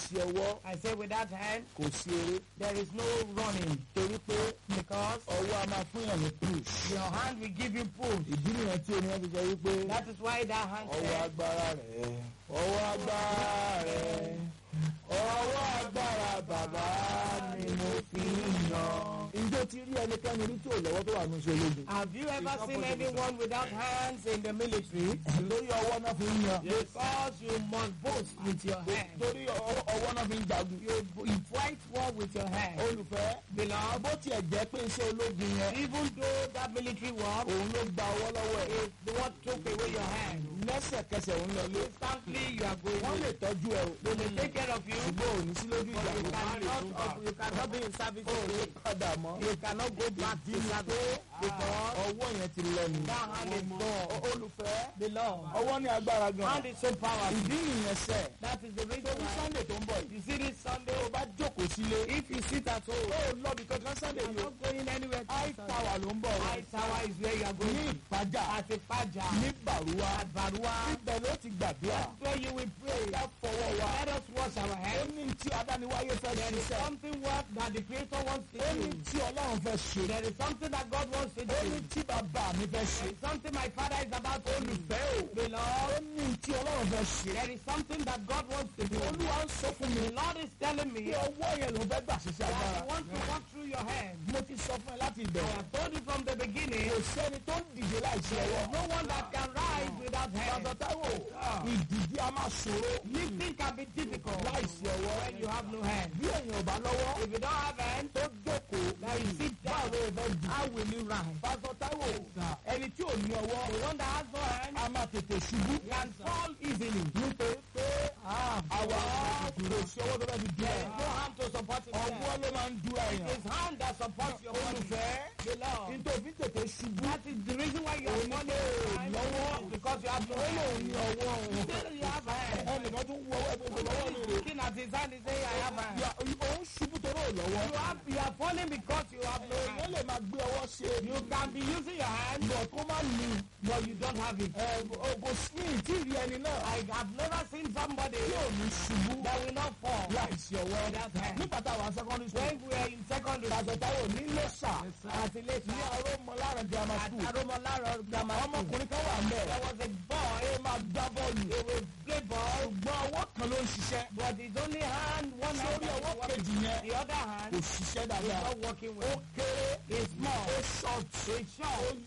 láìsí ọwọ́ I say with that hand, kò sí eré there is no running torí pé because ọwọ́ a máa fún yàn ní push. your hand will give you push. ìdí nìyẹn tí oníyẹn fi sọ wípé That is why that hand ọwọ́ says, agbára rẹ̀ ọwọ́ agbára rẹ̀ ọwọ́ agbára bàbá ni mo fi ń yan. ǹjẹ́ o ti rí ẹnikẹ́ni rí tí ò lọ́wọ́ tó wà ní oṣù ológun? Have you ever seen anyone without hands in the military? lórí ọwọ́ náà fi ń yan. Because you must boast with your hand. torí ọwọ́ ọwọ́ náà fi ń jagun. You, you fight war with your hand. olùfẹ́ Beloved, bó tiẹ̀ jẹ́ pé iṣẹ́ ológun yẹn even though that military war òun ló gba ọwọ́ lọ́wọ́ ẹ̀. is the one took away your hand, lẹ́sẹ̀kẹsẹ̀ òun lọ lé. instantly you are going wọ́n lè away. tọ́jú ẹ o. They may take care of you, ṣùgbọ́n òní sí lójú but you ìjà cannot, you cannot be in service ó lè again. padà mọ́. You cannot go back to service because ọwọ́ yẹn ti lọ nù. that hand is gone. olùfẹ́ Beloved, ọwọ́ ní agbára gan. hand is so powerful. ìdí ìyẹn sẹ̀. That is the reason torí why sunday tó ń bọ̀ yìí. you see this Sunday. tó o bá jókòó sílé. If you sit at home, ó lọ bí kankan sunday you are yìí o. not going anywhere. high to tower ló ń bọ̀ o. High tower is where you are ní going. ìpájà At a paja, ní bàrúwá. at Barua, ibẹ̀ ló ti gbàdúrà. that's where you will pray. ká fọwọ́ wa. Let us wash our ó hands. ní tí adániwáyé fẹ́ There is ṣiṣẹ́. something what that the Creator wants to ó ní do. tí ọlọ́run fẹ́ ṣe. There is something that God wants to ó ní do. tí bàbá mi fẹ́ ṣe. There is something my Father is about to do. olùfẹ́ o. ó Beloved, ní tí ọlọ́run fẹ́ ṣe. there is something that God wants to do. olúwa ń sọ fún mi. The Lord is telling me bí ọwọ́ yẹn ló fẹ́ gbà ṣiṣẹ́ that agbára. He wants to walk through your hands. mo ti sọ fún ẹ láti I ìbẹ̀rẹ̀. have told you from the beginning, kò sẹ́ni tó ń dìde láìsí there ọwọ́. is no one that can rise without Pásọ hands. Táíwò ìdìde a máa ṣòro Lifting can be difficult láìsí ọwọ́. when you have no hands. bí èèyàn ò bá lọ́wọ́ If you don't have hands, tó jókòó now you sit báwo down. ló fẹ́ dì. How will you rise? Pásọ Táíwò ẹni tí ò ní ọwọ́ The one that has no hands a máa tètè ṣubú. can fall easily. nítorí pé àwa kò sí ọwọ́ tó bá fi dúró There is ẹ̀. no hand to support ọwọ́ himself. ló máa ń dúró It ẹ̀yàn. is hand that supports your body. olùfẹ́ Beloved, nítorí tètè ṣubú. that is the reason why you are Òun falling lè behind lọ́wọ́. is because you have no ó lòun hands. ní ọwọ́ òun. Still you have hands. ẹnìkan tún wọ ọwọ́ ẹgbẹ́ lọ́wọ́ Somebody mi is rè. looking at his hand and saying, I have hands. Ya- òun ṣubú torí ò lọ́wọ́. You have you are falling because you have no èèyàn hands. lè máa gbé ọwọ́ ṣe You can be using your hands, lọ kó má ní. but you don't have it. kò sí ìtì rí ẹni náà. I have never seen somebody tí ò ní ṣubú that will not fall. láìsí ọwọ́. Without hand. nígbà táwọn secondary school. When we were in secondary Pásọ Táíwò ní Lẹ́ṣà àti ní later Arọ́mọlára grammar at school. Aromolaro Grammar School, ọmọkùnrin kan wà mẹ́. there was a boy ó máa gbá bọ́ọ̀lù. who will play ball, ṣùgbọ́n ọwọ́ kan ló ń ṣiṣẹ́. but his only hand, one hand, sórí that ọwọ́ was working. kejì yẹn the other kò hand ṣiṣẹ́ is dáadáa. not working ó well. kéré It's small, ó ṣọ́ọ̀tì it's short, ó